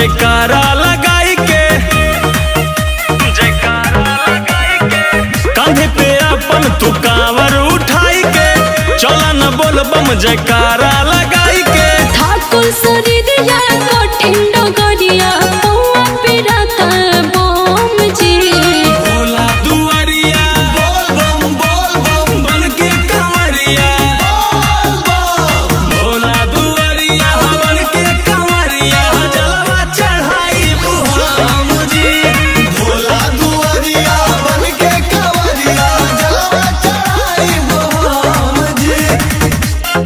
जयकारा लगाई के जयकारा लगाई के कंधे पे अपन तू कांवर उठाई के चला न बोल बम जयकारा लगाई के ठाकुर शरीरिया कठिन डगरिया पौआ पिराता बम जी भोला दुआरिया बोल बम बोल बम बन के कंवरिया भोला दुआरिया बन के कंवरिया जलवा चढ़ाई बुहाम जी भोला दुआरिया बन के कंवरिया जलवा चढ़ाई बम जी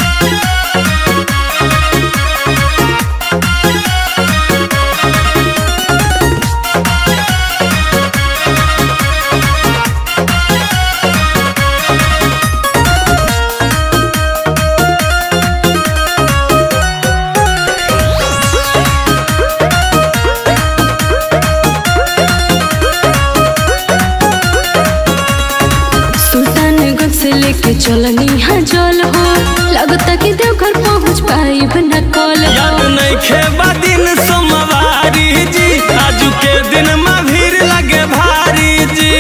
सुल्तानगंज से लेके चलनी हाँ जल हो लगता कि देवघर पहुँच पाई न कल याद हो नहीं खेबा दिन सोमवारी जी आजू के दिन में भीड़ लगे भारी जी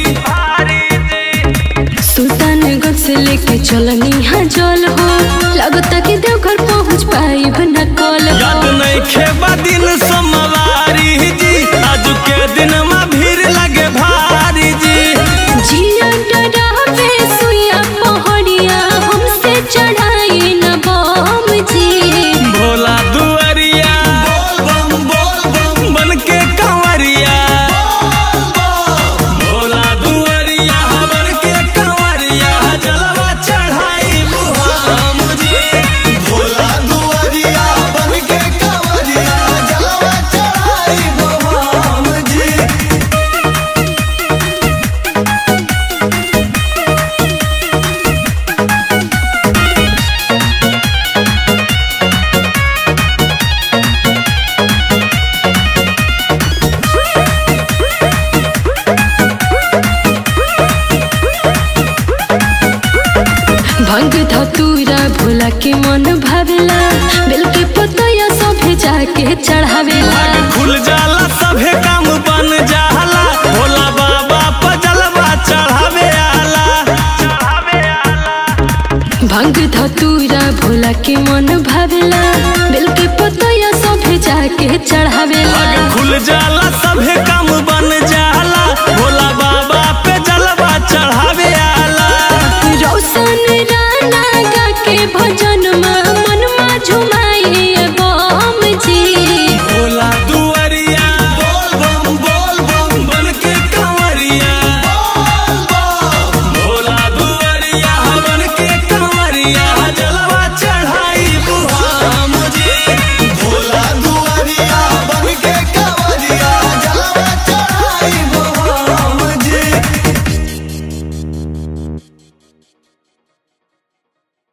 सुल्तानगंज से लेके चलनी हाँ जल हो लगता कि देवघर पहुँच पाई न कल याद हो नहीं खेबा दिन सोमवारी जी आजू के दिन में भीड़ लगे भारी जी जिया डरावे सुइया पहाड़िया हमसे चढ़ाई न बम जी भोला दुआरिया बोल बम बोल बम बन के कंवरिया भोला दुआरिया बन के कंवरिया जलवा चढ़ाई बुहाम जी भोला दुआरिया बन के कंवरिया जलवा चढ़ाई बम जी भंग धतूरा भोला के मन भावेला बेल के पतया सभे जाके चढ़ावेला भाग खुल जाला सभे काम बन जाला भोला बाबा पजलवा चढ़ावे आला चढ़ावे आला भंग धतूरा भोला के मन भावेला बेल के पतया सभे जाके चढ़ावेला भाग खुल जाला सभे काम बन जाला भोला बाबा पे जलवा चढ़ावे आला रोशन राना गा के भजन